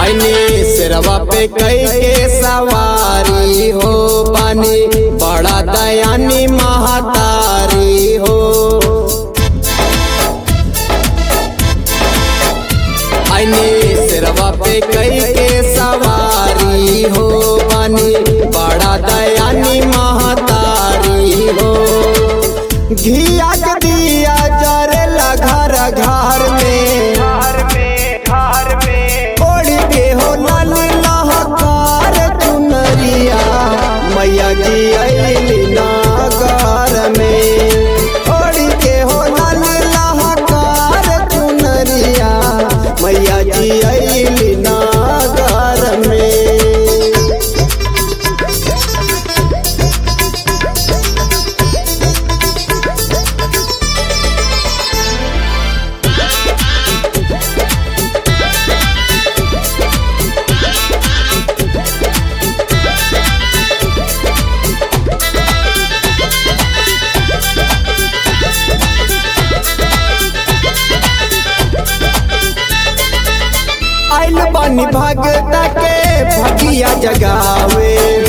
आईने सिरवा पे कई के सवारी हो पानी बड़ा दयानी महातारी हो आईने सिरवा पे कई के सवारी हो पानी बड़ा दयानी महातारी हो घिया के दिया जरेला घर घर में घर में घर में ओढ़ के हो लाल लहकार चुनरिया मैया जी अली नागर में ओढ़ के हो लाल लहकार चुनरिया मैया जी अली नागर में आइल पानी भगता के भगिया जगावे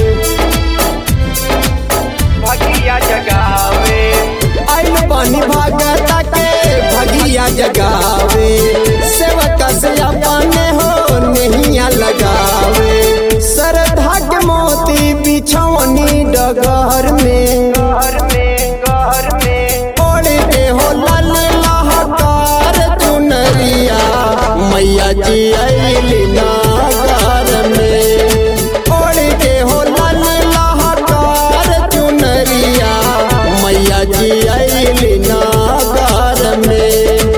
भगिया जगावे आइल पानी भगता के भगिया जगावे सेवक से अपने हो नहिया लगावे सरधा के मोती बिछौनी डगर में घर में घर में ओढ़ के हो लाल लहकार चुनरिया मैया जी अली नागर में ओढ़ के हो लाल लहकार चुनरिया मैया जी अली नागर में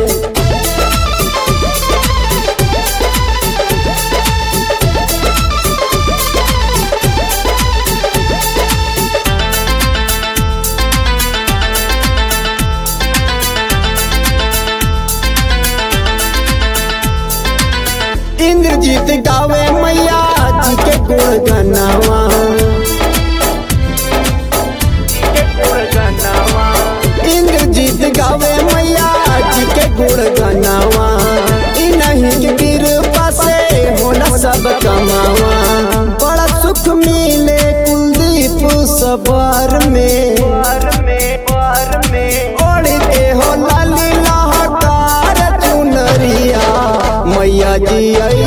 इंद्रजीत गावे मैया जी के गुण गनावा के गुण गनावा इंद्रजीत गावे मैया जी के गुण गनावा इ नहीं के कृपा से होला सब कमावा बड़ा सुख मिले कुलदीप सबर में घर में घर में ओढ़ के हो लाली लहकार चुनरिया मैया जी